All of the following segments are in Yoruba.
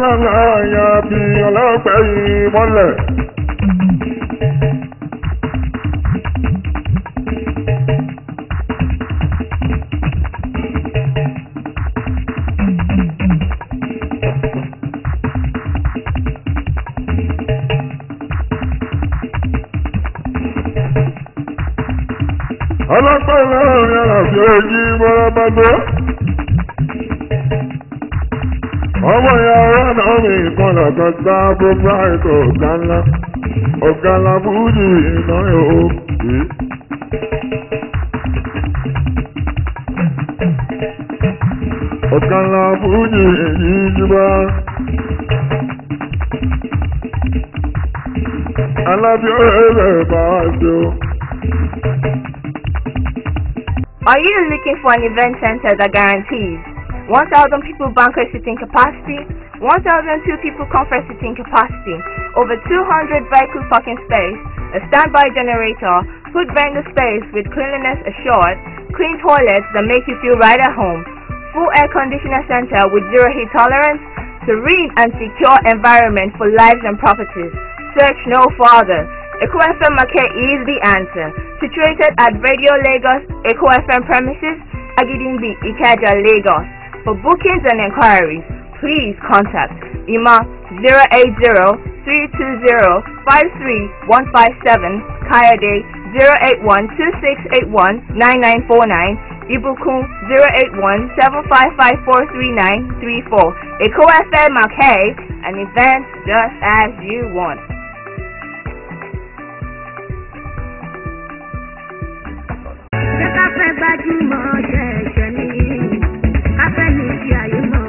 ńláńlá ya bí ọlọ́pẹ́ yìí mọ́lẹ̀. ọlọ́pẹ́ láàrin àlàfo èjì mọ́rọ́mọ́dọ́. ọmọ ìyá ọ̀rọ̀ náà mi ìkọlọ̀ kan gbá gbogbo àìkọ̀ ọ̀gá ńlá ọ̀gá ńlá fújì iná yòó. ọ̀gá ńlá fújì èyí jùlọ. alábíọ́ ẹ̀rẹ̀ bá a ṣe o. Are you looking for an event center that guarantees 1,000 people banquet seating capacity, 1,002 people conference seating capacity, over 200 vehicle parking space, a standby generator, food vendor space with cleanliness assured, clean toilets that make you feel right at home, full air conditioner center with zero heat tolerance, serene and secure environment for lives and properties. Search no further. Eco FM Market is the answer. Situated at Radio Lagos Eco FM premises, Agidingbi, Ikeja, Lagos. For bookings and inquiries, please contact IMA 080-320-53157, Kayode 081-2681-9949, Ibukun 081-755-43934. Eco FM Market, an event just as you want. Ṣé ká fẹ́ gbajúmọ̀ ṣẹ̀ṣẹ̀ ni? Ká fẹ́ ní ti àyè mọ̀.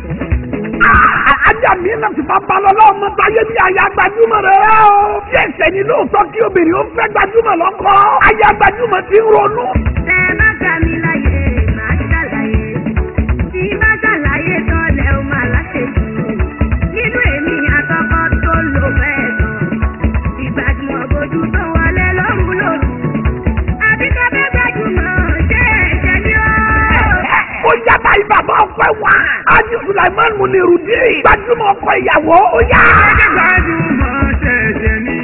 ajá mi náà ti fa balọ̀ lọ́wọ́ mọ́ táyé bí aya gbajúmọ̀ rẹ̀ rẹ́ o. bí ẹsẹ̀ ni lóòótọ́ kí obìnrin ó fẹ́ gbajúmọ̀ lọ́kọ́. aya gbajúmọ̀ ti ń ronú. Tẹ bá gbà mí láyè, màá ṣàlàyé. Tí bá ṣàlàyé tán lẹ ó máa láṣejù. Nínú èmi àtọkọ tó lò bẹ́ẹ̀ tán. Ìgbàdùn ọ̀bọ̀dù tó wọlé lóru lóru. Àbí ká fẹ́ gbajúmọ̀ ṣé ẹ̀ṣẹ̀ ni ó? ó yá báyìí bàbá ọpẹ wá. ájú sulaiman munirudi. gbajúmọ̀ ọkọ ìyàwó ó yá. gbajúmọ̀ ṣẹ̀ṣẹ̀ ní.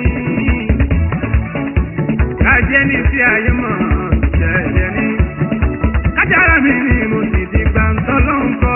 kájẹ́ ní sí ayé mọ̀ ṣẹ̀ṣẹ̀ ní. kájára mi ni mo sì ti gbà ń tọ́lọ́ ń kọ́.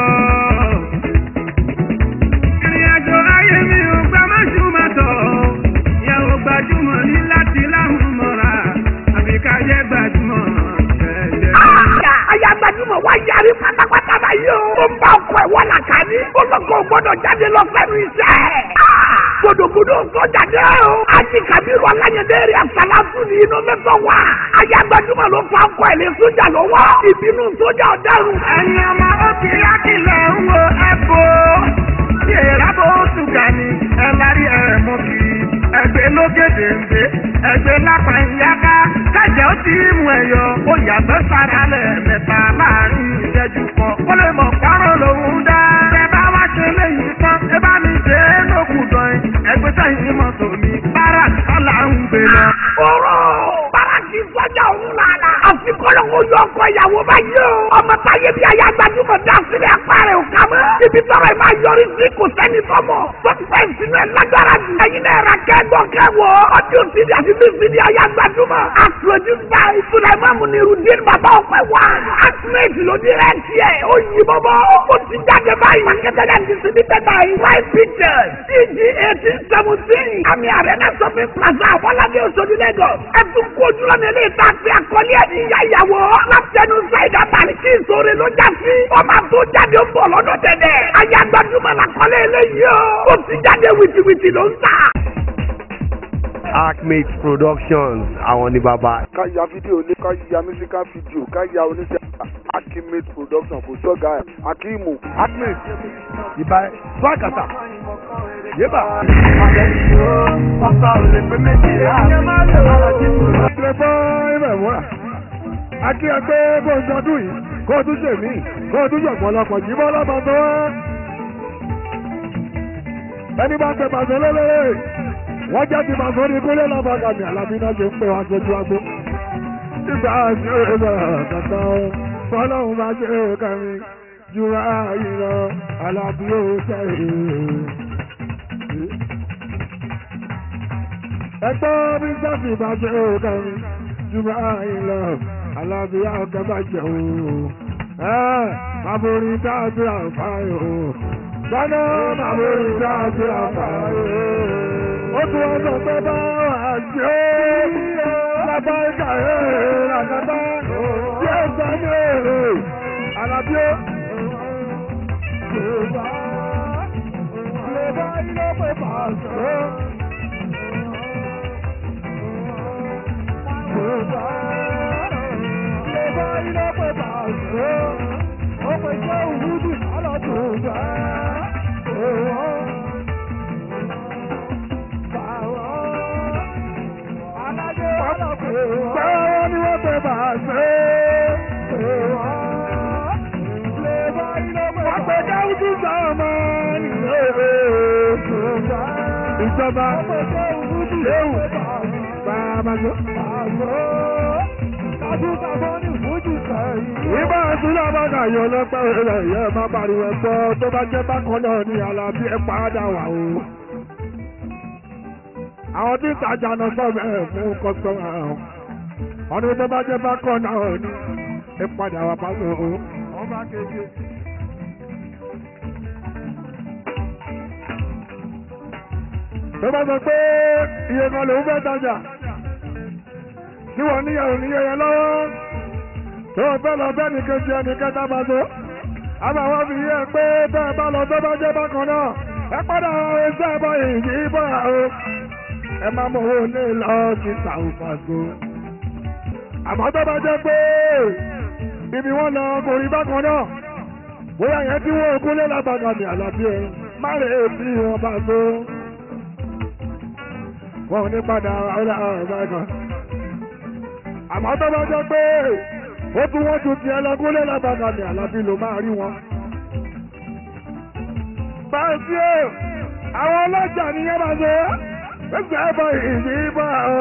ìrìn àjò ayé mi ò gbà má ṣùgbọ́n tọ̀. ìyàwó gbajúmọ̀ ní láti láhùn mọ́ra. àbí kájẹ́ gbajúmọ̀ ṣẹ̀ṣẹ̀ ní. aya gbajúmọ̀ wá yarí pátápátá báyìí o. ó ń bá ọkọ ẹ̀ wọ́n làkà ní. ó lọ́kọ̀ gbọ́dọ̀ jáde lọ fẹ́nu iṣẹ́. gbòdògbòdò sọ jáde o. ají kabiru alayẹdẹ rẹ asalatu ní inú mẹ́fọ̀ wá. aya gbajúmọ̀ ló fa ọkọ ẹ̀ lé sójà lọ́wọ́. ìbínú sójà ọ̀daràn. ẹ̀yin ọmọ òkè lákìlẹ̀ ń wo ẹ̀bọ. yèrà bó ṣùgà ni ẹ lárí ẹ̀ mú kiri. ẹgbẹ́ lókèdè ń gbé ẹgbẹ́ lápá ìyáká. kájẹ́ ó ti mú ẹ̀yọ ó yàgbẹ́ sára lẹ̀ mẹ́ta láàrin ìṣẹ́jú kan. kó lè mọ̀ párọ̀ lòún dá. ẹ bá wá ṣe léyìí tán ẹ bá mi ṣe é lókùn gan. ẹgbẹ́ sẹ́yìn mọ́tò mi bára kọ́là ń gbé lọ. ọ̀rọ̀ báràkì sọ́jà òun lànà. àfikọ́lọ́ wo yọ ọkọ ìyàwó báyìí o. ọmọ táyé bí aya gbajúmọ̀ dá sílẹ̀ apá rẹ̀ ò ká mọ́. ibi tọrọ ẹ máa yọrí sí kò sẹ́ni tọmọ. sọ́tìfẹ́ ìsinú ẹ̀ lágbára jù. ẹ̀yin náà ra kẹ́gbọ́ kẹ́wọ́. ọdún sídi àti bí sídi aya gbajúmọ̀. àtúrọ̀dúnfà ìfúnàmọ́mù ni rudin bàbá ọ̀pẹ wá. àtúnẹ̀tì ló di rẹ̀ tiẹ̀. ó yí bọ́bọ́. ó ti jáde báyìí. marketed and distributed by white pictures. cg eighteen seventeen. àmì àrẹ́nà sọ́fin plaza àfọlábí oṣooṣù lagos. ẹ tún kó ojúlọ ní ilé ìta àti àkọlé ẹ̀ ní ìyá ìyàwó. látẹnu ṣáìdá bàrí kí ìṣòro ló já sí. ọmọ àtó jáde ń bọ̀ lọ́dọ̀ tẹ̀lẹ̀. ayé agbájúmọ̀ làkọlé eléyìí o. ó ti jáde wìtìwìtì ló ń tà. Acmate Productions àwọn ní bàbá. ká ya fídíò ní ká ya musical video ká ya oníṣẹ́ akimate production kò sọ́gà ẹ̀ akimu. Acmate ìbá fúlákàtà yébà. ilé fún ibẹ̀ wúrà. akí ẹgbẹ́ bó ń sọdún yìí kó o tún ṣe mí kó o tún ṣọ̀pọ̀ lọ́pọ̀ jí bọ́ lọ́mọ tó wá. ẹni bá ń pè pàṣẹ lélẹ́rẹ́ wọ́n jẹ́ ti pàṣẹ ní kúlẹ̀ lọ́mọ kàmì àlàbí náà ṣe ń pè wá sójú agbó. nígbà tí ó bẹ̀rẹ̀ kàtà fọlọ́hún bá ṣe é kàmí jura ìlọ alábí ó sẹ́yìn. ẹgbẹ́ bí sáfì bá ṣe ó kẹrin jura ìlọ alábí ọkẹ bá jẹun. ẹ àbórí dájú àǹfààní o. Dáná àbórí dájú àǹfààní o. Ó tún wọ́n sọ pé bá wà jẹ́ lábá ìkà ẹ̀ làkàtà tí ó sọ ní èrè àlàbí ó. Yorùbá Yorùbá ilé pé pàṣẹ. Yorùbá Yorùbá ilé pé pàṣẹ. Ó pè jẹ́ òwúdù alọ́dún gbà. Báwo ni wọ́n pè pàṣẹ? Àpè dáúdú sọ́mọ ìlú ìjọba léwu bàbájọ. Ìbá àtúnyà bá kà yọ lọ́pẹ́ rẹ̀ yẹ má pariwo ẹ̀gbọ́ tó bá jẹ́ bákan náà ní Alábí ẹ̀ padà wà o. Àwọn tí ń tajà náà sọ̀rọ̀ ẹ̀ fún kọ́sọ́mà ọ̀hún. Ọdún tó bá jẹ́ bákan náà ní ẹ̀ padà wà pàṣẹ o. Ọba keje. tó bá sọ pé iye kan lòún fẹ́ tajà tí wọ́n níyàwó níyẹyẹ lọ́wọ́ tó o fẹ́ lọ bẹ́ẹ̀ nìkan jẹ nìkan tá a bá tó àbàwọ́ fi yẹ pé bẹ́ẹ̀ bá lọ tó bá jẹ́ bákan náà ẹ padà ọ̀rọ̀ iṣẹ́ ẹ̀bọ ìyí bọ̀ o ẹ máa mọ owó ní lọ sí sàùfàgò àmọ́ tó bá jẹ́ pé ibi wọn lọ kò rí bákan náà bóyá yẹn tí wọ́n kúnlé lábàgà ní àlàbí ẹ má rè é bí wọn bá tó wọn ò ní padà ọ̀rẹ́ ọ̀rẹ́ kan. àmọ́ tó bá jẹ́ pé ó tún wọ́n ju ti ẹlẹ́gúnlé lábàgà ní àlàbí ló máa rí wọn. báyìí o àwọn ọlọ́jà nìyẹn máa ṣe ẹgbẹ́ ẹ̀bọ ìdí bá ọ.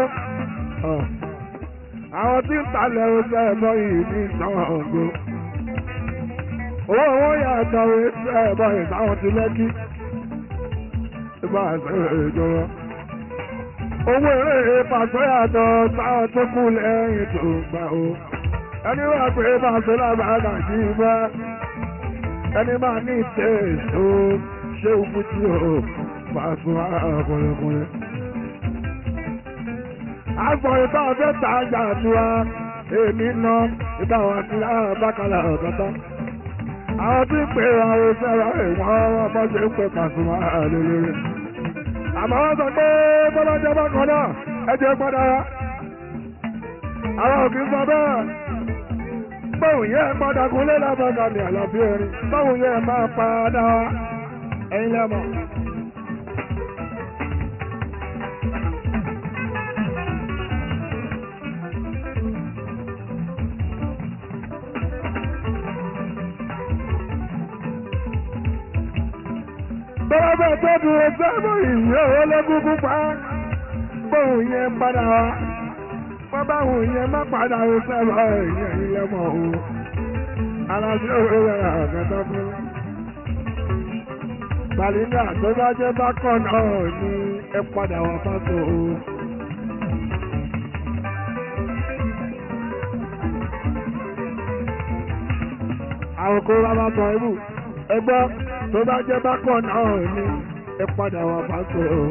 àwọn tí ń talẹ̀ oṣù ẹ̀bọ ìdí ìsanwó ọ̀gbọ́n. owó wọn yàtọ̀ ẹ̀bọ ìsáwọn ti lẹ́kí. ìbá àṣẹ ìjọba owó eré pàṣẹ àtọ̀ sáwọn tó kú lẹ́yìn tó gbà ó. ẹni wà pé pàṣẹ lábàárà kì í bá ẹni máa ní ìtẹ́ èso ṣé òkú tí ó pàṣẹ ọkùnrin. àgbọ̀ ìbá ọ̀fẹ́ tà á jà tiwa èmi ná ìbá wa sí àbákalà ọ̀kọ́tà. àwọn tí ń pè àwọn sẹ́ra ìwọ̀n wọn bọ́ ṣe ń pè pàṣẹ lélẹ́rẹ́ àmọ́ wọ́n sọ pé bọ́lájẹ́ bá kan náà ẹjẹ́ padà wá. àwọn òkè sọ bẹ́ẹ̀ bóun yẹ padà kún lé lábàgà ní àlàbí erin bóun yẹ máa padà wá ẹ̀yin lẹ́mọ̀. bọ́lá bẹ́ẹ̀ tó dúró sẹ́mù ìwé ológúngún pa bóun yẹn padà wá wọ́n bá òun yẹn má padà ó sẹ́mù ẹ̀yìn ilẹ̀ mọ̀ o aláṣẹ òwe rẹ̀ àgàtà fún mi. Bàlíńdà tó bá jẹ́ bákan náà ní ẹ padà wá fásitì o. àwọn kó bá bá sọ ibù ẹgbọ́ tó bá jẹ́ bákan náà ní ẹ padà wá fásitì o.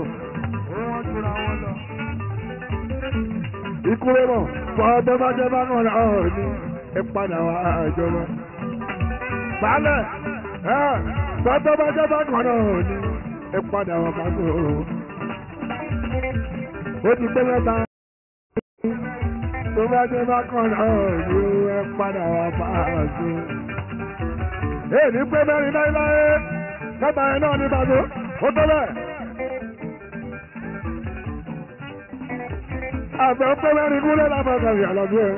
ikú rẹ̀ mọ̀ fọ́ tó bá jẹ́ bákan náà ní ẹ padà wá ìjọba. Bálẹ̀ ẹ̀ tọ́tọ́ bá jẹ́ bákan náà ní ẹ padà wá fásitì o. Ó ti pé mẹ́ta tó bá jẹ́ bákan náà ní ẹ padà wá fásitì o èyí pé mẹ́rin láéláé kẹta ẹ̀ náà ní bàbá ó tó bẹ́ẹ̀. àbẹ̀ pé mẹ́rin kúlẹ̀ lábàgà rẹ̀ àlọ́bí ẹ̀.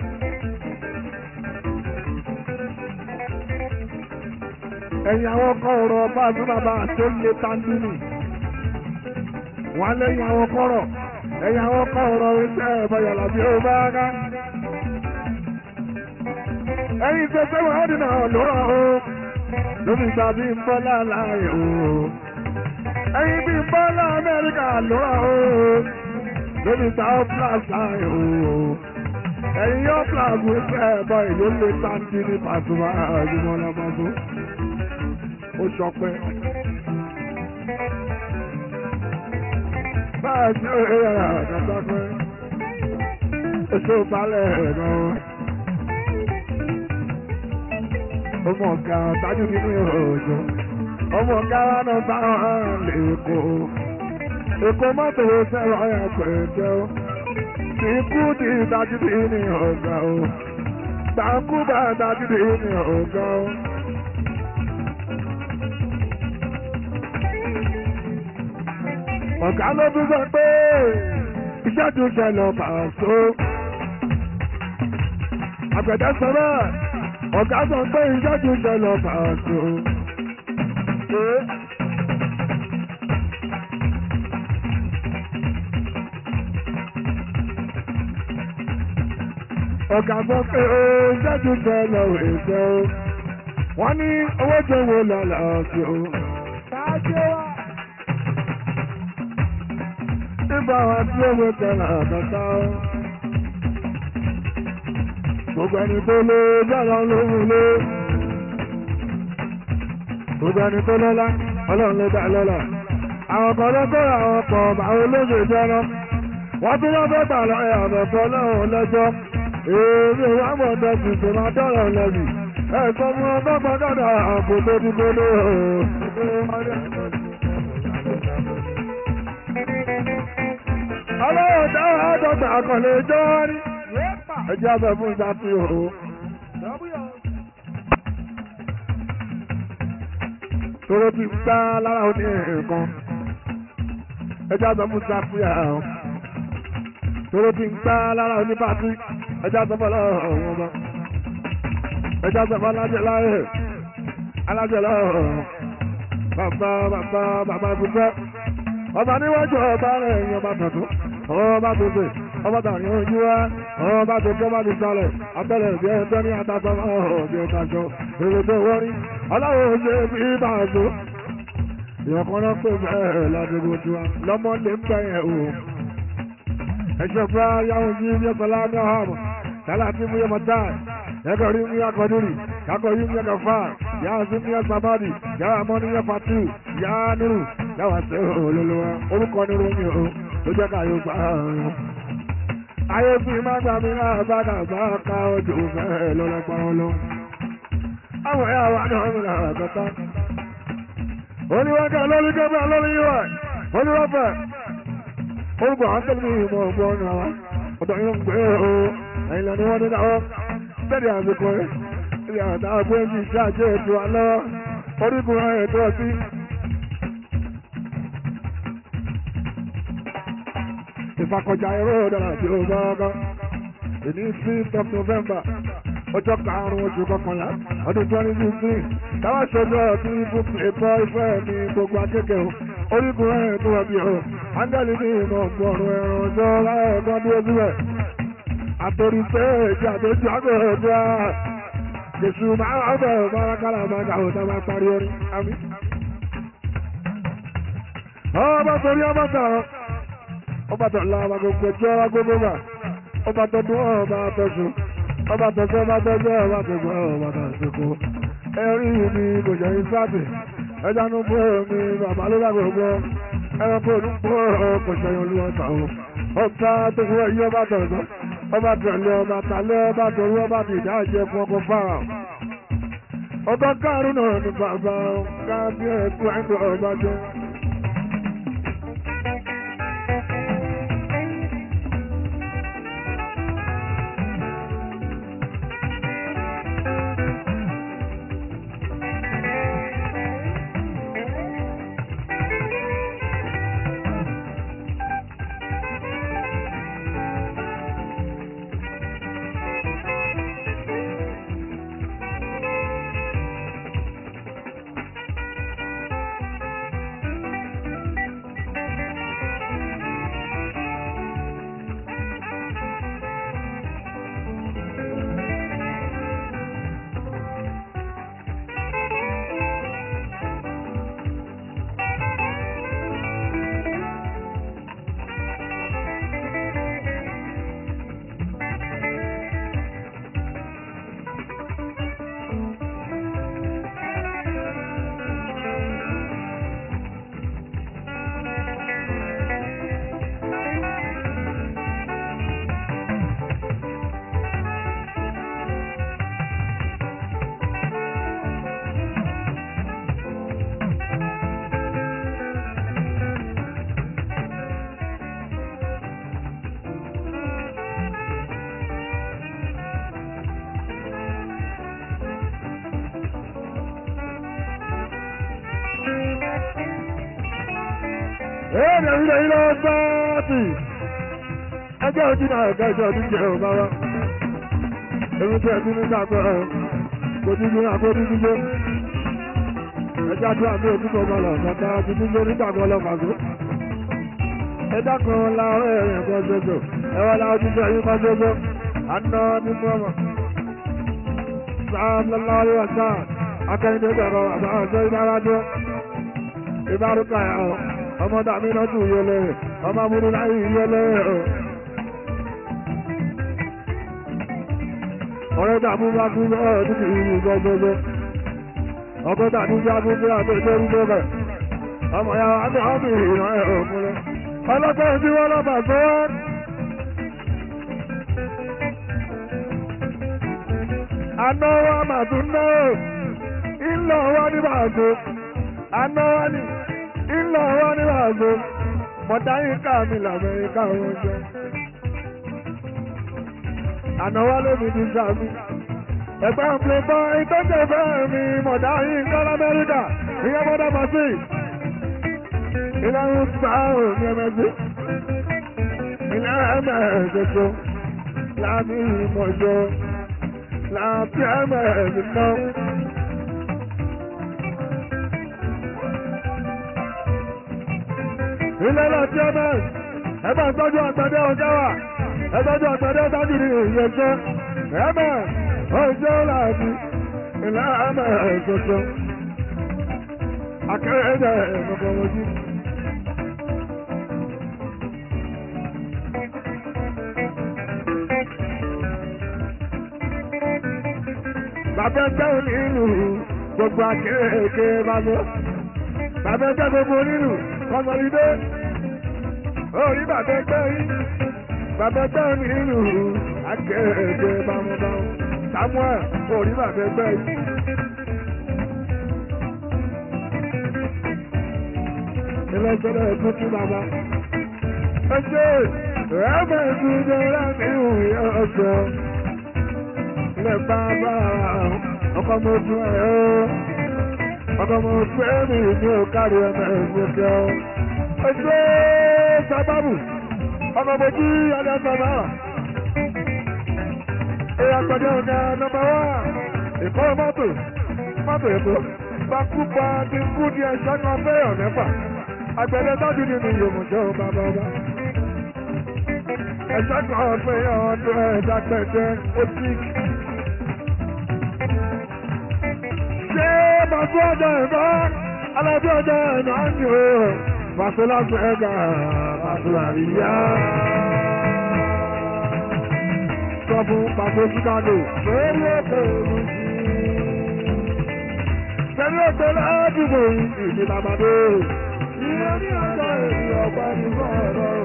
ẹ̀yìn àwọn kọ̀ọ̀rọ̀ bá a tún bàbá tó lé tandini wọ́n lẹ́yìn àwọn kọ̀rọ̀ ẹ̀yìn àwọn kọ̀ọ̀rọ̀ iṣẹ́ ẹ̀bọ̀yà làbí ó bá ká ẹ̀yin tó fẹ́ wọ́n dínà lọ́rọ̀ o lómi gba bí ń bọ́lá láàyè o. ẹyin bí ń bọ́lá amẹ́ríkà lọ́wọ́ o. lómi gba ó plus láàyè o. ẹyin yóò plus wí fẹ́ bọ́ ìlú lè sáńtì ní pàṣípà àjùmọ̀ lọ́mọdé. ó sọpẹ́. báyìí tí ó yẹ yàrá àtàtà pẹ́. oṣù balẹ̀ ẹ̀ náà ọmọ ọ̀gá tájú nínú òjò ọmọ ọ̀gá wa náà bá hàn lẹ́kọ èkó mọ́tò sẹ́rọ ẹ̀ pẹ̀jẹ́ o kì í kú ní ìdájú ní ọ̀gá o gbàǹkú bá ìdájú ní ọ̀gá o. ọ̀gá ló tún sọ pé iṣẹ́ tún ṣẹlẹ̀ pàṣẹ àgbẹ̀dẹ sọ bẹ́ẹ̀ ọ̀gá sọ pé iṣẹ́ tún ṣẹlẹ̀ pàṣẹ. ọ̀gá sọ pé iṣẹ́ tún ṣẹlẹ̀ èso wọ́n ní owó tó wò lọ́la ọ̀sẹ̀ o. nígbà wọn tí owó tẹ̀lé àtàtà o. gbogbo ẹni tó lé bẹ́ẹ̀ lóhùn lé. gbogbo ẹni tó lọ́lá ọlọ́run ló dá lọ́lá. àwọn kan ló kóra àwọn pọ̀ àwọn olóògbé jẹ́rọ. wọ́n tún wọ́n fẹ́ gbà lọ́yà àbẹ̀fọ́ lọ́hùn lẹ́jọ́. èmi wà mọ̀ tẹ̀sí tó máa dọ̀rọ̀ lẹ́bi. ẹ̀sọ́ mú ọgbọ́n gbọ́dọ̀ àpò tó dúró lé ọlọ́run dáhùn àádọ́gbà àkànlé jọ́ rí. ẹjẹ́ abẹ fún ìdájí o. tóró ti gbá lára òní nǹkan. ẹjẹ́ abẹ fún ìdájí o. tóró ti gbá lára òní pàtí. ẹjẹ́ abẹ fún ọlọ́run ọmọ. ẹjẹ́ abẹ fún alájẹ láyé. alájẹ lọ́rùn. bàbá bàbá bàbá ìbùsẹ́. ọba níwájú ọba rẹ̀ ẹ̀yìn ọba tuntun ọba tó ṣe ọba tàbí ojú wa ọba tó tó bá ti sọlẹ̀ abẹ́rẹ́ ìbí ẹ̀ tó ní àtàtà ọ̀bí ìtaṣọ èrè tó wọ́rí ọlọ́run ṣe bí ìbáṣọ. ìyọ̀kan náà pè bẹ́ẹ̀ ládùúgbò tiwa lọ́mọ lè ń bẹ̀yẹ̀ o. ẹ̀ṣẹ̀ fúra yàwó ní ibi ẹ̀sọ́ láàmì ọ̀hánmọ̀ kálá tí mú yẹmọ táì ẹ̀kọ́ rí mú yàkọ̀ dúrì kakọ̀ rí mú yàkọ̀ fà yàrá sí mú yẹ sábàdì yàrá mọ́ ní yẹ fatu yàrá nírù yàrá sí olólùwà orúkọ nírù mi o ló jẹ́ káyọ̀ gbà ọ̀run. ayé fi má gbà mí náà bá dàgbà ká ojú fẹ́ lọ́lọ́pàá ọlọ́. àwọn ẹ̀yà wa náà ń ra àtọ́tá. oníwájú lórí gẹ́gẹ́ lórí yíwá oníwáfẹ́. orúkọ àwọn tẹ̀lé mi ìmọ̀ ọ̀gbọ́n ọ̀nà wa. ọ̀dọ̀ yóò gbé o ẹ̀yin lẹ́nu wọn nínú àwọn bẹ́ẹ̀ àsìkò rẹ̀. ilé àtà àgbẹ̀ ń ṣe àjẹ́ ètò àlọ́ orígun ètò ọtí. ìfakọjá ẹ̀rọ dára tí ó bá ọgọ́ ìní fifth of november ọjọ́ karùn-ún oṣù kọkànlá ọdún twenty fifteen táwọn ṣojú ọtí fún ètò ìfẹ́ ní gbogbo akẹ́kẹ́ o orígun ẹ̀ tó wà bí o ángẹ́lì ní ìmọ̀ ọ̀gbọ̀rún ẹ̀rọ ọjọ́ láẹ̀kan dúró síbẹ̀ àtòrí pé èjì àtòjú àgbẹ̀rẹ̀ à jésù máa ń bẹ̀rẹ̀ bárakàlà máa dà òtá máa parí orin àmì. ọmọ torí ọmọ sọ̀rọ̀ ọba tó la ọba gbogbo ẹjọ́ ọba gbogbo gbà ọba tó dún ọba tọ̀sùn ọba tọ̀sùn ọba tọ̀sùn ọba tọ̀sùn ọba tọ̀sùn ẹ̀rí mi kò jẹ́ ìsáàbì ẹja nu bó mi bàbá ló bá gbogbo ẹranko ló bó kò ṣẹyìn olúwọ̀ta o ọba tó fún ẹyí ọba tọ̀sùn ọba tẹ̀lé ọba tàlẹ́ ọba torí ọba tìjà jẹ fún ọkọ̀ fáà ọba kárùn náà ní bàbá kábíyèsí ẹ̀ńdọ̀ ọba jẹ́. èèyàn ilé ilé báàtì ẹjọ́ ojú náà ẹ̀ka ìjọ ọdún jẹ́ ò bára èmi tẹ̀ sí ní sàgbọ́ ẹ̀ kò dídí náà kó dídí jẹ́ ẹjọ́ àti àmì òkú tó bá lọ kàtà dídí jẹ́ nígbàgbọ́ lọ kàgbó ẹjọ́ kan la ọ̀rẹ́ rẹ̀ kan ṣoṣo ẹwọ́n la ojú jẹ́ yín kan ṣoṣo àná ní mọ́mọ́ sáà lọ́lá orí ọ̀sán akẹ́yìndé bẹ̀rọ àbá ọ̀sẹ̀ ìdáradọ́ ìbárúkà ẹ̀ ọ́ ọmọ dàmí lọ́tù yẹlẹ ọmọ amúnú láyé yẹlẹ ọ́ ọ̀rẹ́ dàmú bá kú ọ́ títí ìlú gbọ́gbọ́gbọ́ ọkọ̀ dàmú bá kú bí àti ìṣẹ́rú lọ́bẹ̀ ọmọ ya àti ọmọ ìrìnà ẹ̀ ọ̀kúnlẹ̀ ọlọ́pàá tí wọ́n lọ́bà tó wọ́n. àná wa màtún náà ńlọ wá ní bàzó àná wá ní ńlọ wá ní bàzó mọ̀dáyín ká mi làmẹ́ríkà wọn jẹ́ àná wá lómi ní sàmì ẹ̀gbẹ́ ń pè bọ́ ìtọ́jú ẹ̀fẹ́ mi mọ̀dáyín ká lamẹ́ríkà ìyẹn mọ́dá bàtì ìlànà sáà ní ẹ̀mẹ́sì ìlànà ẹ̀mẹ́sẹ̀sọ láti ìmọ̀jọ láti ẹ̀mẹ́sẹ̀ náà. ilé láti ọmọ ẹgbẹ́ ìtọ́jú àgbàdé ọjọ́ wà ẹtọ́jú àgbàdé dájú ní ìyẹ̀jẹ́ ẹ̀mẹ́ ọjọ́ láti ilé ẹ̀mẹ́ ẹ̀sọ̀sọ̀ akẹ́rẹ́dẹ̀ ẹ̀mọ́kọ̀wọ́jú. bàbá ẹgbẹ́ onílù gbogbo akẹ́kẹ́ bá lọ bàbá ẹgbẹ́ gbogbo onílù kọ́mọlídé orí bàbá ẹgbẹ́ yìí bàbá ẹgbẹ́ onílù akẹ́kẹ́ bámúbámú samuel orí bàbá ẹgbẹ́ yìí. ilé-iṣẹ́ ẹ̀kọ́ tún bàbá. ẹ ṣe ẹ̀ẹ́mẹ̀ ìdúró láti ìwé ọ̀sẹ̀ lè bá bá ọkọ̀ mo dún ẹ̀ ọ́ ọkọ̀ mo fẹ́ mi ní òkàrí ẹ̀mẹ̀ ìgbésẹ̀ ọ́. ẹ ṣe sábàbù ọkọ̀ mo jí ọdẹ sọ̀rọ̀. èèyàn pẹ̀lú ọ̀gá nọmba wá ìkọ́ mọ́tò mọ́tò èkó gbàkúgbà ti kú di ẹ̀ṣẹ́ kan fẹ́yàn mẹ́fà àgbẹ̀dẹ tọ́jú nínú ìyòmùjọ́ bàbá bá. ẹ̀ṣẹ́ kan fẹ́yàn ọdún ẹ̀dá pẹ̀jẹ́ ó tíì. ṣé màtú ọjọ́ ìbá alábí ọjọ́ ìnà ní o màtú láti ẹ̀gà màtú àríyá. sọ fún pàtó chicago lórí ètò ìrúsí. pẹ̀lú ètò ládùúgbò ìdí làbàdé. ìyẹn ní ọjọ́ èyí ọ̀pá ní bọ́ọ̀rọ̀ o.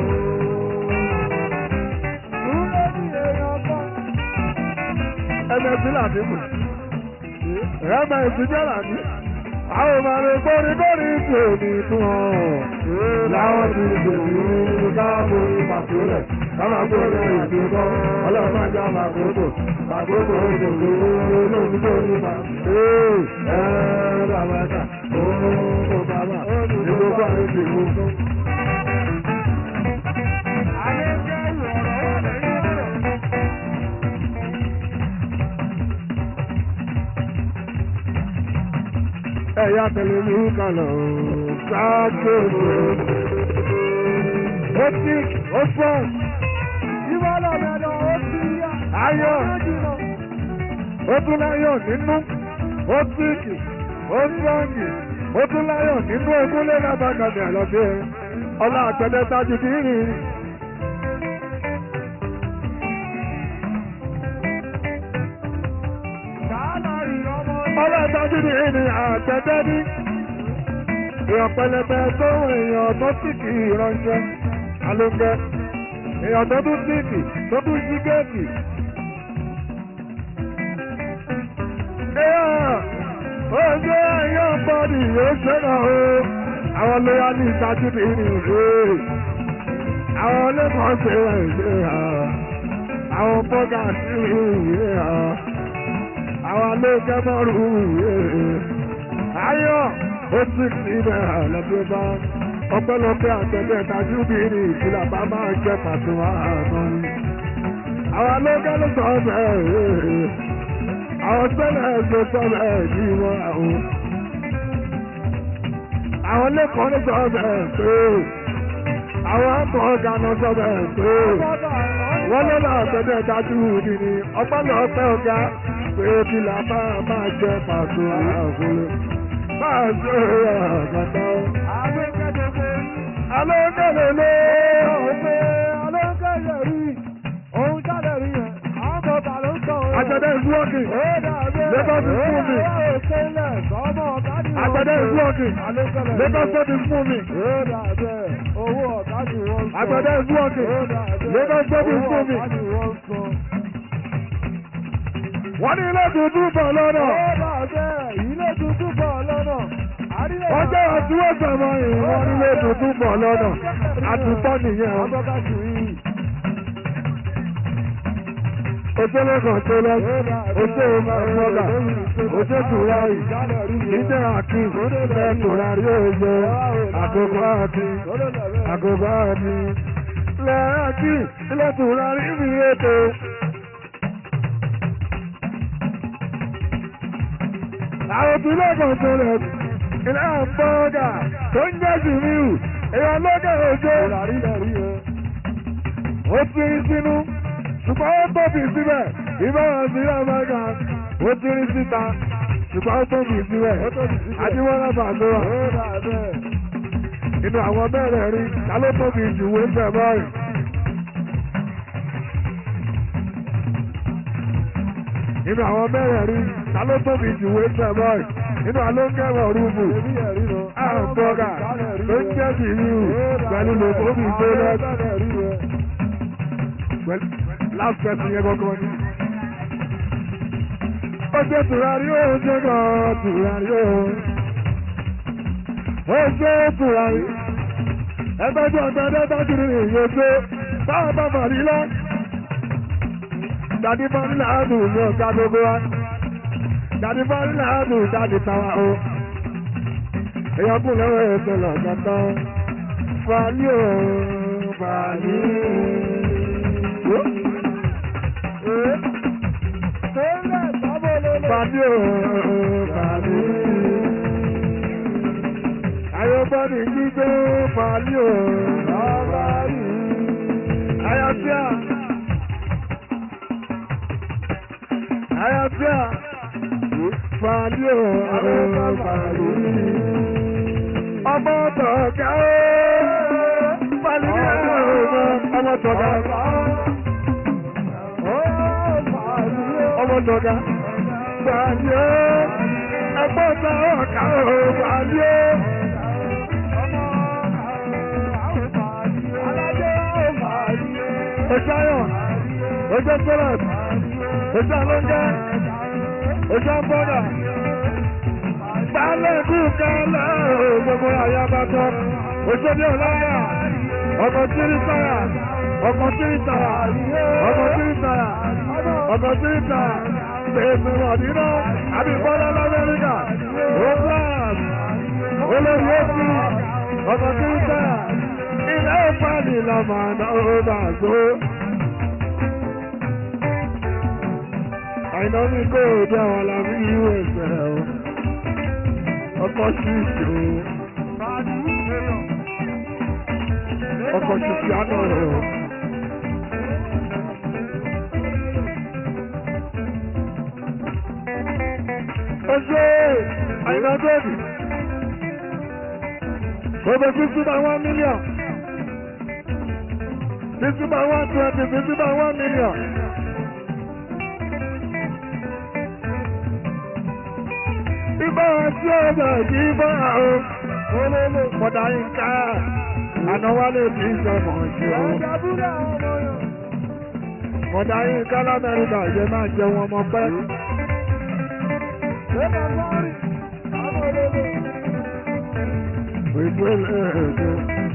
Dúró ní èèyàn kan. Ẹgbẹ́ láti mú ẹ̀mẹ̀ ìsìnjẹ́là ní àwọn ọmọ rẹ̀ gbórígbórí tí ò ní tún ọ̀ láwọn ti gbèsè ní káàbò ìpàtólẹ̀ káàmà gbórí ìdúgbọ́ ọlọ́run ajá màkókò màkókò òdòdó olóògùn tó ní ma ee ẹ̀ẹ́ bàbá ta ooo bàbá ìgbókò àwọn ìdìbò fún. ẹ̀yà tẹ̀lé ní kàlọ̀ ṣáàkóso. ó tí ó fọ́. ìwọ lọ́mọdé ó ti yá. ayọ̀ ó tún láyọ̀ nínú ó tíìkì ó sọ́ọ̀gì ó tún láyọ̀ nínú ogúnlé lábàgàdì àlọ́dẹ ọlá àgbẹ̀dẹ tájú kìíní. ọlọ́tọ́jú ní ìní àtẹ́tẹ́ ní èèyàn pẹlẹbẹ tó èèyàn tó sì kì í ránṣẹ́ alóńgẹ́ èèyàn tó tún síìkì tó tún sí géètì. èèyàn ó ṣe èèyàn bọ́ọ̀dì yóò ṣe náà o àwọn lóyá ní ìtajú ní ìní ìwé àwọn lẹ́kọ̀ọ́ ṣe ìwé àwọn bọ́gà sí ìwé àwọn alóòjẹ́ mọ́rù ayọ̀ ó sì sí ibẹ̀ lọ́dún bá ọpẹ́lọpẹ́ àtẹ̀lẹ́ tajú bí ní ìfìlà bá máa jẹ́ pàtó àánú ni. àwọn alógá ló sọ bẹ́ẹ̀ àwọn sẹ́lẹ̀ ló sọ bẹ́ẹ̀ ní wọn àwọn. àwọn lẹ́kọ̀ọ́ ló sọ bẹ́ẹ̀ pé àwọn akọ̀ ọ̀gá náà sọ bẹ́ẹ̀ pé wọ́n lọ́nà àtẹ̀lẹ́ tajú bí ní ọpẹ́lọpẹ́ ọ̀gá pé ìfìlà bá máa jẹ́ pàtó àánú ni. máa ṣe àgàtà alókèlè lé ọ̀pẹ alókèlè rí ohun jáde rí yẹn àwọn bọ̀bà ló ń sọ òun. àtẹ̀dẹ̀ is working Lagos is moving àtẹ̀dẹ̀ is working Lagos state is moving àtẹ̀dẹ̀ is working Lagos state is moving. wọ́n ní ilé tuntun bọ̀ lọ́nà. ilé tuntun bọ̀ lọ́nà ọjọ́ àtúwọ̀ sọ̀rọ̀ ìwọ̀n nílé tuntun bọ̀ lọ́nà àtúntọ́ nìyẹn. Òṣèlú kan tó lọ, òṣèlú mọ́gà, òṣèlú tùrárì, ìjẹ́ àkí, ẹ̀ tùrárì òye, àkókò àti, àkókò àti. Lẹ́ẹ̀kí, ilé tùrárì mi ètò. Àwọn òbílẹ̀ kan tó lọ ilé àbọ̀dà tó ń jẹ́ jùmíù èèyàn lókè òjò. ó ti rí sínú ṣùgbọ́n ó tóbi síbẹ̀ ìbára sí amẹ́ríkà ó ti rí síta ṣùgbọ́n ó tóbi síbẹ̀ àdìwọ́lá bàdúrà. inú àwọn bẹ́ẹ̀rẹ̀ rí ta ló tóbi jù wé bẹ̀ báyìí. inú àwọn bẹ́ẹ̀rẹ̀ rí ta ló tóbi jù wé bẹ̀ báyìí nínú alóńgẹ̀wọ̀ rúbù àǹbọ̀gà tó ń jẹ́ sí ríru pẹ̀lú lòkóbì tó lọ. last person yẹn gbọ́gbọ́ ni. ó jẹ́ tùràrí ó jẹ́ gan tùràrí ó. ó jẹ́ tùràrí. ẹgbẹ́jọ́ ọ̀gbẹ́dẹ́ dájú ní ìyókè báwọn bá màrí lọ. dàdí bá nílẹ̀ àádùn ní ọ̀gá gbogbo wa dàdí bọ́ọ̀lù láàbù jáde tàwa o. èèyàn kù lọ́wọ́ ètò lọ́gàtọ́. fàálì o fàálì. fàálì o fàálì. ayọ̀bọ́dì gbígbé fàálì o fàálì. ayọ̀tíà. ayọ̀tíà fàálì o fàálì. ọmọ tọ̀gá o fàálì o ọmọ tọ̀gá. ọmọ tọ̀gá fàálì o ẹgbọ́n ta ọ̀ká o fàálì o. Ojú ayọ̀, ojú sọ́lọ̀t, ojú alóńgẹ́, ojú ọ̀bọ̀dà, gbálẹ̀ kú kálẹ̀ gbogbo àyà bàtọ́, ojú ní ọ̀láyà, ọkọ̀ tírí sáyà, ọkọ̀ tírí sáyà, ọkọ̀ tírí sáyà, ọkọ̀ tírí sáyà, gbèsè wọ̀dínà, àbí bọ́lá lamẹ́ríkà, Robles, olórí èsì, ọkọ̀ tírí sáyà, ilé ìpàdé lọ́mọ náà ó dàgbò. àìná ní kó o jẹ́ àwọn alábí ìwé ẹ̀sẹ̀ o ọkọ̀ ṣíṣe o ọkọ̀ ṣíṣe àná rẹ̀ o. Oṣù àìná tóbi gbogbo fifty by one million fifty by one twenty fifty by one million. Ibà tí ó bẹ̀ kí bá o. Olólo kọ̀dà yínká. Àná wálé kì í sọ̀mọ̀ ṣe o. Kọ̀dà yínká l'Amẹ́ríkà yẹ máa jẹ wọn ọmọ pẹ́. Ètò ilé ètò.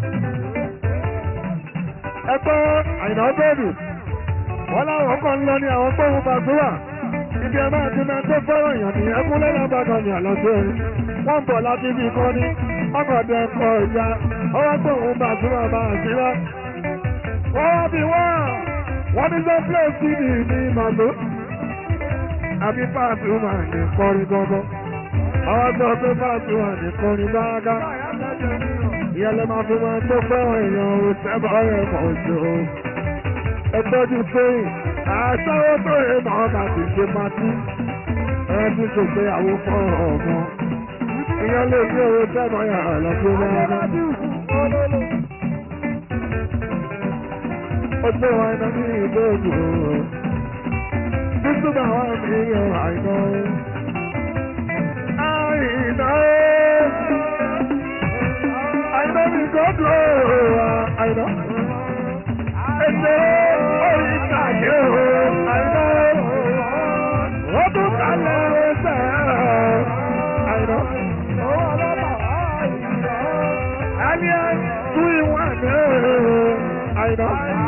Ẹgbẹ́ àìná bẹ́ẹ̀dù. Wọ́n láwọn kan lọ ní àwọn gbóhùn bàtúwà ibi ẹ máa ti máa tó fọ́rọ̀ yàn ní ẹkún lẹ́nà bàtà ní àlọ́jọ́ ẹ̀ wọ́n ń bọ̀ láti ibi kan ní ọmọdé kọ̀ ya ọwọ́ tó ń bá súnmọ́ bá sílẹ̀. wọ́n wá bí wọ́n wọ́n ní sọ play cd ní màtó. àbí pàṣẹ wà ní kọrin gbọ́ngàn. àwọn sọ pé pàṣẹ wà ní kọrin báńgá. ìyẹn lè máa fi wọn tó fẹ́ràn èèyàn ò sẹ́bọ̀ rẹ̀ mọ̀ jù. ẹgbẹ́jú sẹ́yìn àṣàwọ̀ tó yẹ màá bá ti ṣe pàtí. ẹ ti ṣègbéyàwó fún ọmọ ìyẹn lè ní owó sẹ́mọ̀ yà lọ́pọ̀ lọ́wọ́. ó gbé wọn iná ní ìdóògùn o. títí bá wọn fi yan àìná. àìná àìná mi kò dùn ó àìná. ètò orí ìtàgé o àìná. ó tún kalẹ̀ ẹsẹ̀ àìná. Alien, do you want Àìná.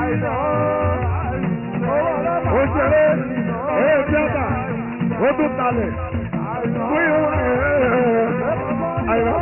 Ó ṣeré, èé tíátà, ó tún talẹ̀. Do you want Àìná.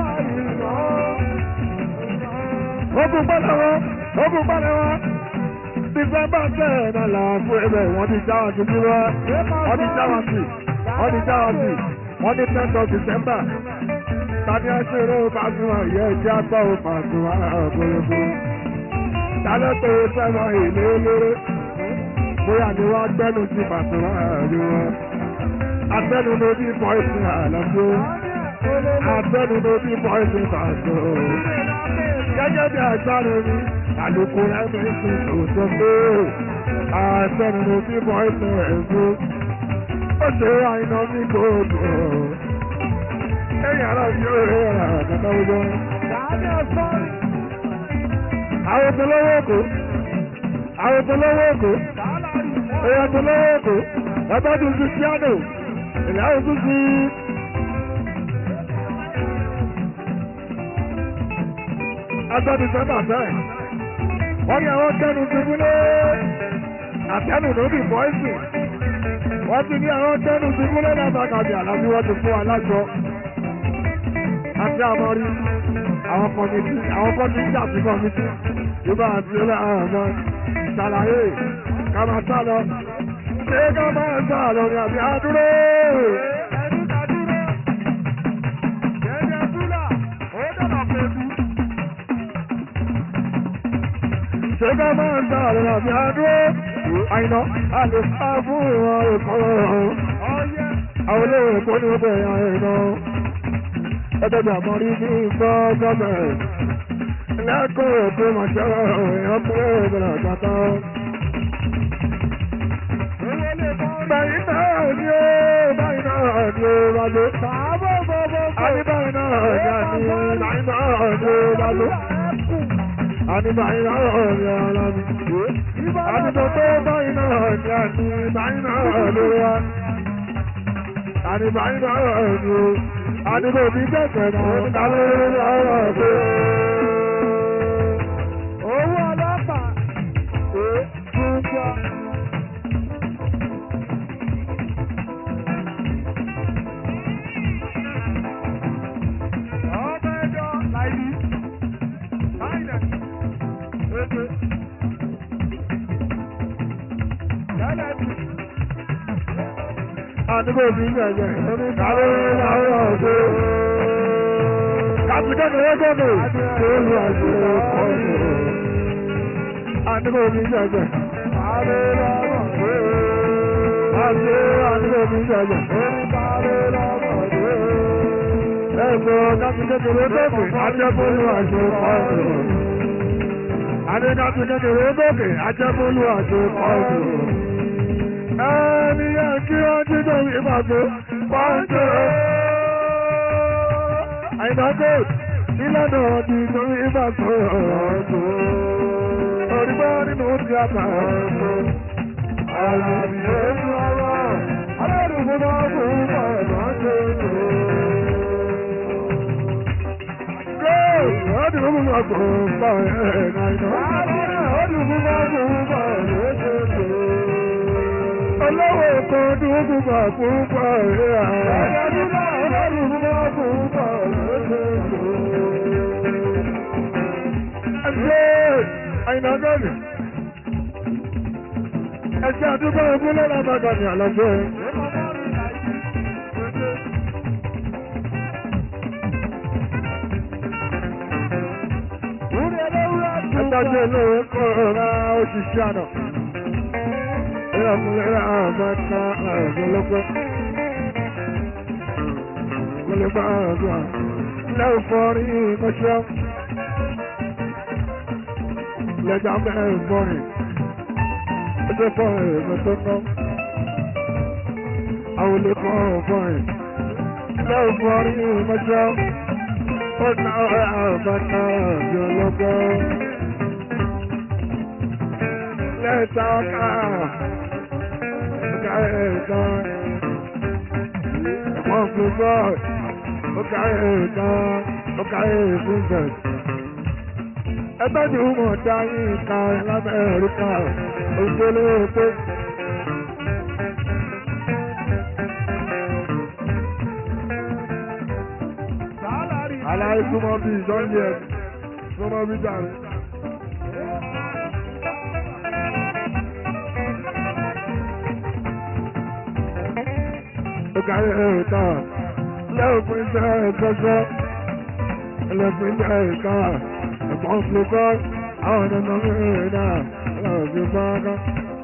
Ó tún gbọ́dọ̀ wọn, ó tún gbọ́dọ̀ wọn. December ten náà là fún ẹbẹ̀ wọ́n ti já wọn sí bí wá. Wọ́n ti já wọn sí, wọ́n ti já wọn sí, wọ́n ní tenth of December tani aṣèré Pasuma yẹ jẹ́ àgbà ò Pasuma àgbòrògbò. Tálẹ́ tó sẹ́wọ̀n ìlú eléré. Bóyá ni wọ́n gbẹ́nu sí Pasuma àríwá. Atẹ́nu ló bí pọ́ìsì àlọ́gbó. Atẹ́nu ló bí pọ́ìsì pàṣẹ. Gẹ́gẹ́ bí àgbáre mi, àlùkò ẹ̀mí sì kò sọ pé atẹ́nu ló bí pọ́ìsì ẹ̀gbó. Ó ṣe àìná ní gbòòdò ẹ̀yìn ara fi ó rẹ̀ ẹ̀rà àkàtà ọjọ́. Àwọn tó lọ́wọ́ èkó. Àwọn tó lọ́wọ́ èkó. Èèyàn tó lọ́wọ́ èkó. Bàbá tó ti piano. Ìlà àwọn tó ti. Agbọ́dù sẹ́mbà sẹ́yìn. Wọ́n ní àwọn tẹnu ti múlé. Àtẹnu ló bì bọ́ìsì. Wọ́n ti ní àwọn tẹnu ti múlé látàkàbí àlàbí wọ́n ti fún alájọ àti àmọ́rí àwọn kọ̀mìtì àwọn kọ̀mìtì àti kọ̀mìtì yorùbá àti yorùbá àwọn ọmọ ṣàlàyé ká máa sá lọ ṣé ká máa sá lọ ní àbí àdúró. ṣé ká máa sá lọ ní àbí àdúró. àyìnà a lè sá fún ìwọ̀n ìkọ̀rọ̀ àwọn olóòwò èkó ní ọgbà ẹ̀yà ẹ̀yìn ẹgbẹ́gbẹ́ àmọ́rí ní ìgbọ́ gọ́ọ̀mẹ̀ntì lẹ́kọ̀ọ́ ètò ìmọ̀ṣẹ́rọ̀ èèyàn kúrò ìbẹ̀rẹ̀ àgbàtà. báyìí náà ni ó báyìí náà ni ó bá ló. àní báyìí náà ni àní báyìí náà ni ó bá ló. àní báyìí náà ni ara mi. àní tó tó báyìí náà ni àní báyìí náà ló wá. àní báyìí náà ni ó àdúgbò bí kẹ̀kẹ́ náà kálé ọ̀rọ̀ pé. owó ọlọ́pàá ṣe túnjọ. ọmọ ẹjọ́ láìní láìnà ètò yálẹ̀ bí àdúgbò bí gbẹ̀gbẹ̀ lórí kálé láwọ̀ ṣe. Kàtìkẹ́kẹ́ gẹ́gẹ́ tó lu àṣẹ ọ̀ṣẹ̀. Àdúgbò bí gbẹ̀gbẹ̀ kálé láwọ̀ ṣe. Àṣẹ àdúgbò bí gbẹ̀gbẹ̀ lórí kálé láwọ̀ ṣe. Ẹ̀sọ́ kàtìkẹ́kẹ́ gẹ́gẹ́ ajẹ́bólú àṣẹ ọ̀ṣẹ̀. Adé kàtìkẹ́kẹ́ gẹ́gẹ́ ajẹ́bólú àṣẹ ọ̀ṣẹ̀ ẹni yẹ kí wọ́n jí tó fi pàtó pàǹtó. àìdájọ́ ìlànà ọ̀dì tó fi pàtó ọ̀tọ̀. òrìbá nínú tíátà ọ̀tọ̀. àlàyé ètò ọ̀rọ̀ alẹ́rùkú náà kò ń bọ̀ lọ́jọ́ ètò. Ọdún fún mi kò ń bọ̀ ẹ̀ náà. Ọdún fún mi kò ń bọ̀ lọ́jọ́ ètò olówó kan dún púpọ̀ púpọ̀ rẹ̀ àá. Ẹ̀yà dúdú ọlọ́run púpọ̀ púpọ̀ lóṣooṣù. ṣe àyìnà gọ́ọ̀nì. ẹ̀ṣẹ́ àdúgbò ogún lọ́la bàgà ní àlọ́gbọ́ ẹ̀. Ẹ̀dájọ́ olówó kọ́ ọ̀rá òṣìṣẹ́ àná. Ìrọ̀kùnrin àbáta àgbọ̀lọ́pọ̀. Mo lè bá àdúrà. Lẹ́wọ̀ fọ́rí mọ́ṣẹ́. Lẹ́jà mẹ́rin fọ́rí. Ẹjọ́ fọ́rí ẹ̀mọ́ tó ná. Àwọn olè kọ́ fọ́rí. Lẹ́wọ̀ fọ́rí mọ́ṣẹ́. Ó ná àbáta àgbọ̀lọ́pọ̀. Lẹ́ta ọ̀ká. Ọ̀ká ẹ̀ka. Ẹ̀fọ́n fún bọ́ọ̀. Ọ̀ká ẹ̀ka. Ọ̀ká ẹ̀fúnfẹ̀. Ẹgbẹ́ ni ó mọ̀ dá yín ká lábẹ́ẹ̀ríkà. Òṣèlú pé. Aláì súnmọ́ bí ìjọ́njẹ ẹ̀ súnmọ́ bí jàre. Ọ̀ká ẹ̀ka. Lẹ́ọ̀fún iṣẹ́ ẹ̀kọ́ṣọ́. Ẹlẹ́fún iṣẹ́ ẹ̀ka. Ẹ̀fọ́n flukọ́. Àwọn ọ̀nà mìíràn náà. Ẹlẹ́fún báńkà.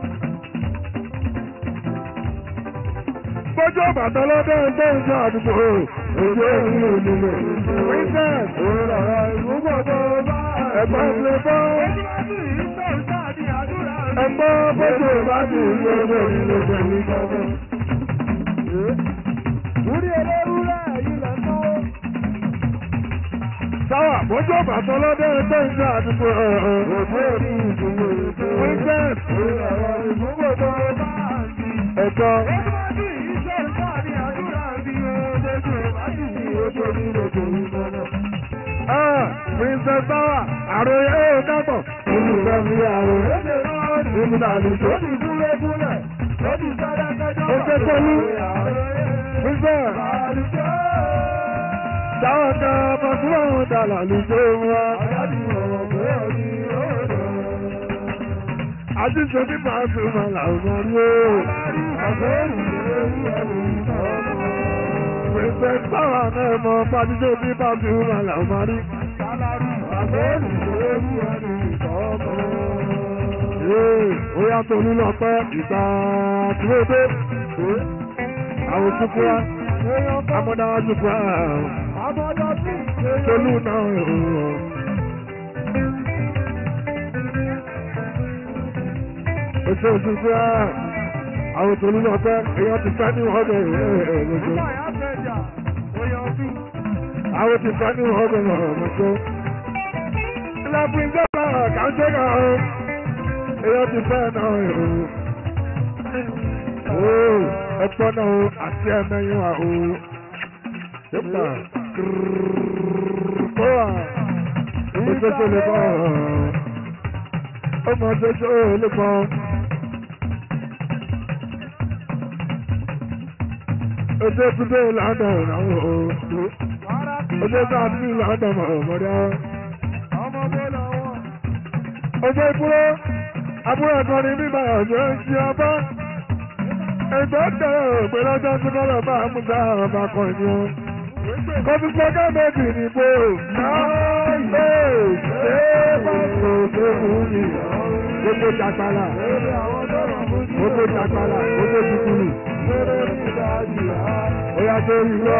Bójú bàtà lọ́dọ̀ ẹgbẹ́ ìjọ àdúgbò. Ojú ìlú ìlú. Princess. Ẹ̀gbọ́n flukọ́. Ẹ̀gbọ́n bójú ìbájú ìlú ọjọ́ ìlú pẹ̀lú ìjọba. Orí ẹlẹ́rúrẹ́ yìí lọ náwó. Sáwà bójú bàtà lọ́dọ̀ ẹgbẹ́ ìjọ àdúgbò. Ojú ìlú ìlú. Princess. Ẹ̀gbọ́n. Ah, Princess Sáwà, àròyé ó dàgbọ̀. Olùkọ́ mi àròyé. Ìmúdà àlùjọ. Ó ṣe pẹ̀lú. Princess. Sáwà ká pàṣẹ àwọn dàlà lùjọ wa. Àjíṣe ní pàṣẹ máa làwọn rí o. Princess Sáwà náà mọ pàṣẹ ní pàṣẹ máa làwọn rí. Ee, ó yàtọ̀ nínú ọpẹ́ ìgbà tí ó dé. Àwọn òkúkú wa, amọ̀dá àjùkú wa, tolú náà rọ̀. Oṣù òṣìṣẹ́ wa, àwọn tolú náà pẹ́, èèyàn ti fẹ́ ní ọ̀dọ̀ ẹ̀ẹ́dẹ̀gbẹ̀. Àwọn ti fẹ́ ní ọ̀dọ̀ ẹ̀ẹ́dẹ̀gbẹ̀. Ilẹ̀ ìjọba kàńtẹ́ náà o. Èèyàn ti fẹ́ náà o. Ooo ẹ̀pọ̀ náà o àti ẹ̀mẹ́yìn wa o. Yẹ́pà kó wa. Oṣooṣo lè bọ̀. Ọmọ oṣooṣo lè bọ̀. Oṣù Túndé London náà o. Oṣù Sáàtì London ọ̀mọdé ọjọ́ ìkúrò àbúrò ẹ̀kan ní bíbá ọ̀jọ́ ń ṣe ọba ẹgbẹ́ tẹ̀rẹ̀ pé lọ́jọ́ tí kọ́ lọ́ọ́ bá múta ọba kan ni ó kọ́bí pọ́ká méjì ní bò náà ṣe ṣe bá tó tó mú mi gbogbo jàgbálà gbogbo jàgbálà gbogbo jùkúrù ó yà tó rí lọ.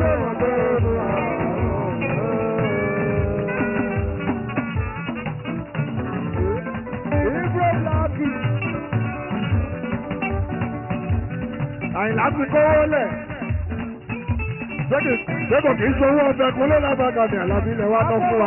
àyìnlá ti kówó lẹ̀. Ṣékò kìí sowó ọbẹ̀ kún ló lábàgà ní àlàbí ilẹ̀ wa tán fún wa.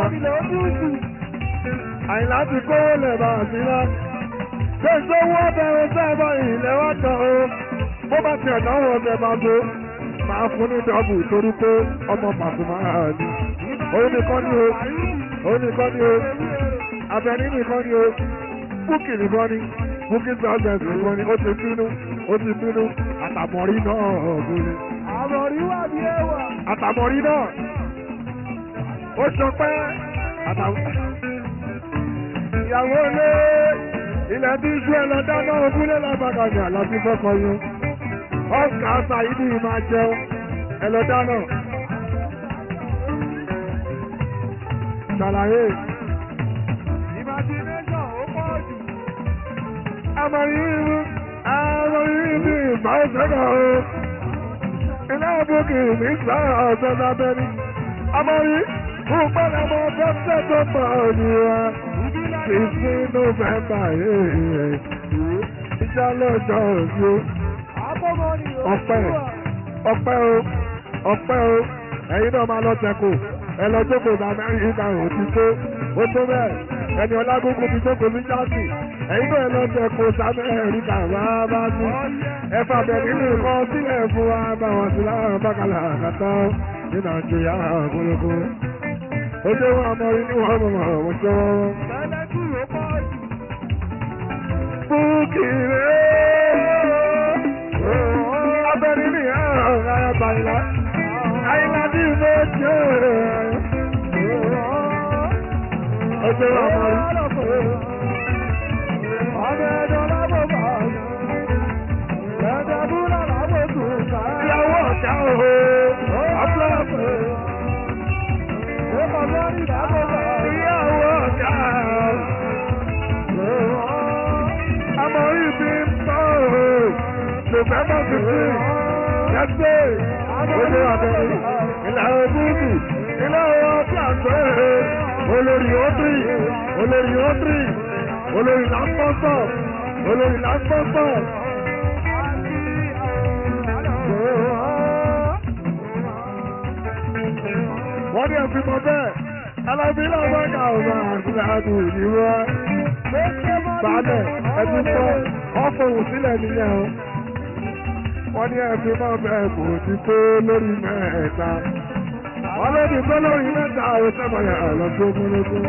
Àyìnlá ti kówó lẹ̀ bá a sí lá. Ṣé sowó ọbẹ̀ ọ̀sẹ̀ ẹ̀bọ̀ ilẹ̀ wa tán o? Bó bá tiẹ̀ náwó ọbẹ̀ máa tó. Máa fún ní dọ́bù torí pé ọmọ Pàṣùmá ni. Òun nìkan ni o. Òun nìkan ni o. Abẹ́ní nìkan ni o. Búkì nìkan ni. Búkì sọ́ọ̀sẹ̀ nìkan ni. Ó ti bínú. Ó ti bínú àtàmọ̀rí náà ọ̀gbìn. Àmọ̀rí wà ní ẹwà. àtàmọ̀rí náà ó sọ pé àtàmọ̀rí. ìyàwó lé ilẹ̀ tí iṣu ẹ lọ dáná ogúnlé lábàkàjà láti fọ́kọ yín ọ̀sà ṣàyídì máa jẹun ẹ lọ dáná. ṣàlàyé. imagination ó pọ̀ jù. àmọ̀ yìí mú àmọ̀ yìí bí ìgbà ìṣẹ́gun o. ilé ìbùkún ní sáà ọ̀sẹ̀ lábẹ́ni. àmọ̀ yìí fún pẹ́lẹ́ mọ́ fẹ́fẹ́ tó pọ̀ jù wá. fífi nọ́fẹ̀mbà yìí ìjà lọ́jọ́ òjò. ọpẹ́ ọpẹ́ o ọpẹ́ o ẹ̀yin náà máa lọ tẹ̀kù ẹ lọ jókòó ní amẹ́ríkà ò ti tó ó tó bẹ́ẹ̀ ẹni ọlágógún ti jókòó ní jáàsì ẹ̀yin náà ẹ lọ tẹ̀kù sí amẹ́ríkà wá bá sí ẹ fàbẹ̀ nínú nǹkan sílẹ̀ fún wa bá wọn sí láwọn bákàlà àkàtà ní nàìjíríà àgbélógó ó dé wọn àmọ́ inú wọn mọ̀ mọ̀ wọ́n tó wọ́n. Bukire abẹ́rẹ́ ní ọ̀rọ̀ ayọ̀bá ìlà àyìnlá bí mo jẹ́ ọjọ́ ọmọ rí. ọmọ ẹ̀dọ́ lábọ̀ bá ẹ̀dọ́ búrọ̀ lábọ̀ tó ká. ìyàwó ọ̀gá òhò ọ̀pọ̀lọpọ̀. ìyàwó ọ̀gá àmọ́ ibi ń bọ̀ òhò november fifteen next day ojú abẹ́rẹ́ ìlànà búùkù ilé ọwọ́ pàṣẹ olórí ọdún olórí ọdún olórí lápọ́sọ̀ olórí lápọ́sọ̀. wọ́n ní ẹ̀fín mọ́ bẹ́ẹ̀ alábílẹ̀ ọgbàgà ọ̀gá àti ìdíwọ́ balẹ̀ ẹ̀dùn sọ ọ̀fọ̀wò sílẹ̀ nìyẹn o wọ́n ní ẹ̀fín mọ́ bẹ́ẹ̀ kò ti tó lórí mẹ́ẹ̀ẹ́ta wọ́n ló ti tó lórí mẹ́ta àwọn sẹ́mọ̀yà lọ́jọ́ gbólógún.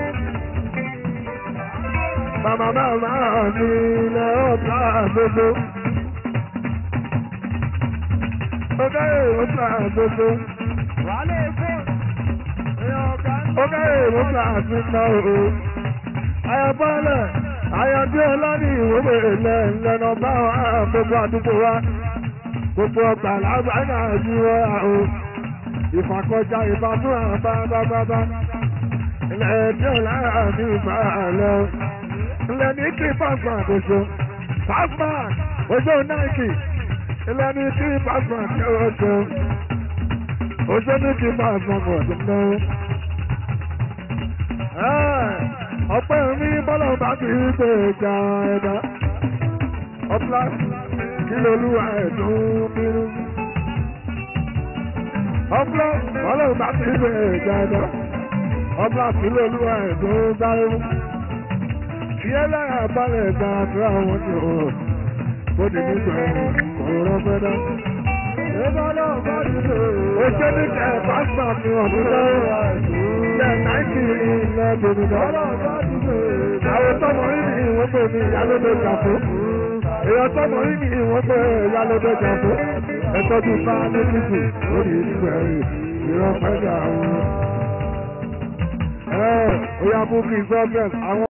Màmá màmá ní ilẹ̀ ọ̀tá àgbogbo. Ọgá èrò ta àgbogbo. Ọgá èrò ta àtúntà o. Ayọ̀bọ́lẹ̀ Ayọ̀dé ọlọ́ní ìwé ilẹ̀ ìlànà bá gbogbo àdúgbò wa. Gbogbo ọgbà lágbàá àjíwọ́ àwọn ìfàkọjá ìbátún àbá bábábá ilẹ̀ tí ó lára ní ìbá lọ ilẹ̀ ní kí pàṣẹ àkóso pàṣẹ ojú náìkì ilẹ̀ ní kí pàṣẹ àkóso ojú ní kí pàṣẹ àkóso ọpẹ́ mi bọ́lá bá ti gbé ìjà ẹ̀dá ọ̀pá kí lolúwa ẹ̀dùn bínú ọ̀pọ̀ ọlọ́run bá ti ṣe ìjọba ọba àfilẹ̀ olúwa ẹ̀dùn dáhùn fiẹ́ lára balẹ̀ gba àdúrà wọn ni ó bóde nígbà ọ̀rọ̀ fẹ́dá. ó ṣe ní kẹ́ pásítọ̀ mi ọ̀dún dáhùn ilẹ̀ náìtì ilẹ̀ gbòmìnà. àwọn tọmọ rí ni ìwọ́n pè ní ìyálódé jàfó. èèyàn tọmọ rí ni ìwọ́n pè ìyálódé jàfó ẹtọ́jú bá ní títì lórí ìdígbà rẹ̀ ìran pẹ́jà àwọn. ẹ oya bukki sọ́fẹ̀t àwọn